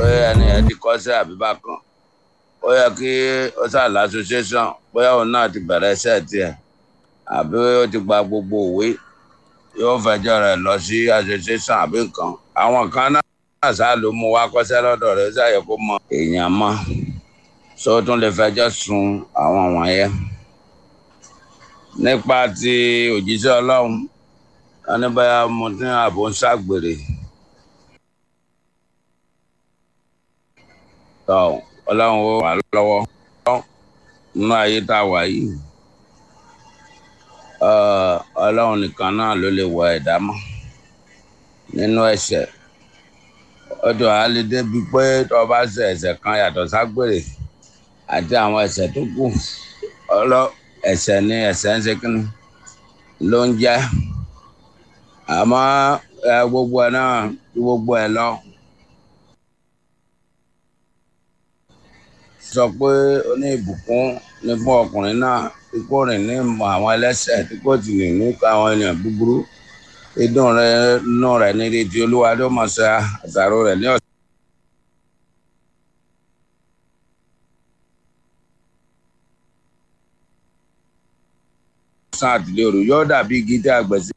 bóyá ẹni ẹ ti kọ́sẹ́ àbí bákan ó yẹ kí ó ṣàlà association bóyá òun náà ti bẹ̀rẹ̀ iṣẹ́ tiẹ̀ àbí ó ti gba gbogbo òwe yóò fẹjọ́ rẹ̀ lọ sí association àbí nǹkan àwọn kan náà ṣáà ló mú wá kọ́sẹ́ lọ́dọ̀ rẹ̀ ó ṣàyẹ kó mọ èèyàn mọ́ sọ tún lè fẹjọ́ sun àwọn wọ̀nyẹn nípa ti òjíṣẹ́ ọlọ́run wọn ní báyà mo ní ààbò ń ṣàgbèrè tọ ọlọ́run ó wà lọ́wọ́ nínú ayé tá a wà yìí ọlọ́run nìkan náà ló lè wọ ẹ̀dá mọ́ nínú ẹ̀ṣẹ̀ ọdún àálẹ́dé bíi pé tó o bá ṣe ẹ̀ṣẹ̀ kan yàtọ̀ ságbèrè àti àwọn ẹ̀ṣẹ̀ tó kù ọlọ́ ẹ̀ṣẹ̀ ni ẹ̀ṣẹ̀ ń ṣe kínní ló ń jẹ́ àmọ́ ẹ gbogbo ẹ náà ju gbogbo ẹ lọ. sọ pé ó ní ìbùkún ní fún ọkùnrin náà tí kò rìn ní mọ àwọn ẹlẹ́ṣẹ̀ tí kò sì rìn ní àwọn ènìyàn búburú ìdùn rẹ nù rẹ ní ìrètí olúwa ló mọ̀ ṣe àṣàrò rẹ ní ọ̀sẹ̀. ọ̀sán àtìlẹ́ òru yóò dàbí igi tí a gbẹ̀ sí